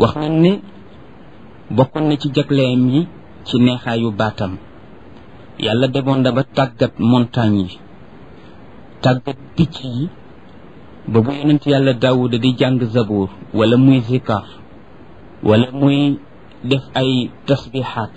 wax nañ ne bokkoon na ci jagleem yi ci neexaayu baatam yàlla demoon na ba tàggat montagne yi tàggat picc yi ba bu yonent yàlla daawuda di jàng zabuur wala muy zikar wala muy def ay tasbixaat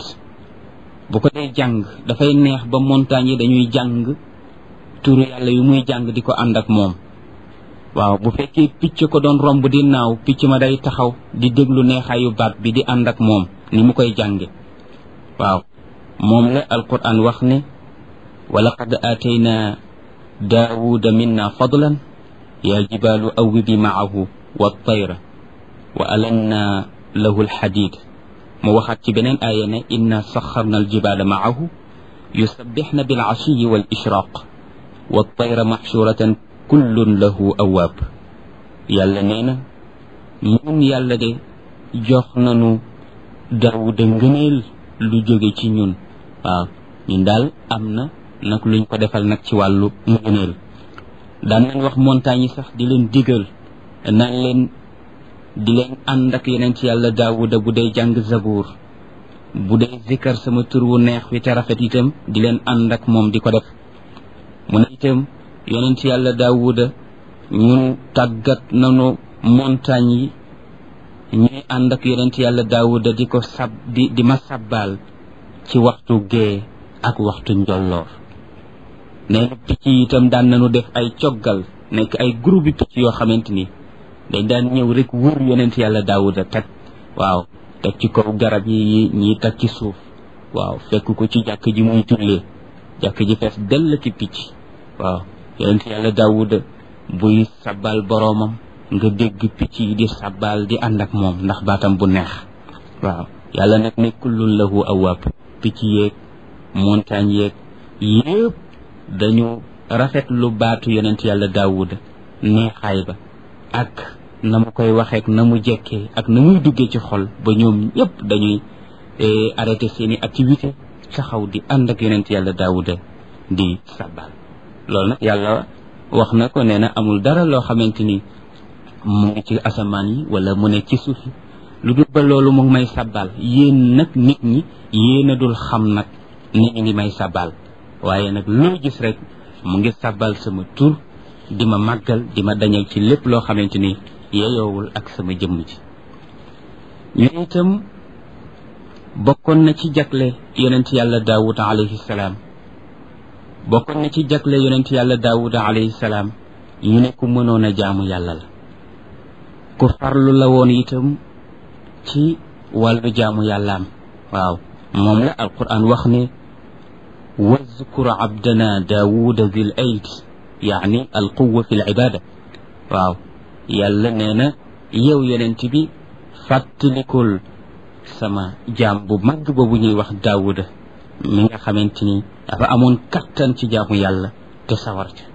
bu ko dee jàng dafay neex ba montagne yi dañuy jàng turu yàlla yu muy jàng di ko ànd ak moom waaw bu fekkee picc ko doon romb di naaw picc ma day taxaw di déglu neexaayu baat bi di ànd ak moom ni mu koy jànge waaw moom la alquran wax ne wa laqad aatayna daawuda minna fadlan yaa jibaalu awwibi maahu wa tayra wa alanna lahu alxadid mu waxaat ci beneen aaya ne inna saxarna aljibaala maahu yusabbixna bilcashiyi wal ishraq wa tayra maxshuratan kullun lahu awaab yàlla nee na ñun yàlla de jox nanu daawuda ngëneel lu jóge ci ñun waaw ñun daal am na nag luñ ko defal nag ci wàllu ngëneel daan nañ wax montagne yi sax di leen digal naan leen di leen ànd ak yeneen ci yàlla daawuda bu dee jàng zabuur bu dee zikkar sama tur wu neex wi te rafet itam di leen ànd ak moom di ko def mu ne itam yonent yàlla daawuda ñun tàggat nanu montagne yi ñuy ànd ak yonent yàlla daawuda di ko sab di di ma sabbaal ci waxtu gee ak waxtu njolloor nee na picc yi itam daan nañu def ay coggal nekk ay groupe picc yoo xamante ni dañ daan ñëw rek wër yonent yàlla daawuda teg waaw teg ci kaw garab yi ñii teg ci suuf waaw fekk ko ci jàkk ji muy jullee jàkk ji fees dell ki picc waaw yonent yàlla daawuda buy sabbal boroomam nga dégg picc yi di sabbal di ànd ak moom ndax baatam bu neex waaw yàlla nag ne kullun lahu awaab picc yeeg montagne yeeg yépp dañu rafet lu baatu yonent yàlla daawuda neexaay ba ak na mu koy waxeek na mu jekkee ak na muy duggee ci xol ba ñoom ñëpp dañuy arrêté seeni activité taxaw di ànd ak yonent yàlla daawuda di sabbal loolu nag yàlla wax na ko nee na amul dara loo xamante ni mu ngi ci asamaan yi wala mu ne ci suuf yi lu dul ba loolu mu ngi may sabbal yéen nag nit ñi yéen a dul xam nag ni ñu ngi may sabbal waaye nag loo gis rek mu ngi sabbal sama tur di ma màggal di ma dañal ci lépp loo xamante ni yeyoowul ak sama jëmm ji ñu itam bokkoon na ci jagle yonent yàlla daawud alayhi salaam bokkoon na ci jagle yonent yàlla daawuda alayhi salaam ñu ne ku mënoon a jaamu yàlla la ku farlu la woon itam ci wàllu jaamu yàllaam waaw moom la alquran wax ne wazkur abdana daawuda dil ayd yaani alquwa fi libada waaw yàlla nee na yow yonent bi fàttalikul sama jaam bu màgg ba bu ñuy wax daawuda mi nga xamante ni dafa amoon kattan ci jaamu yàlla te sawar ca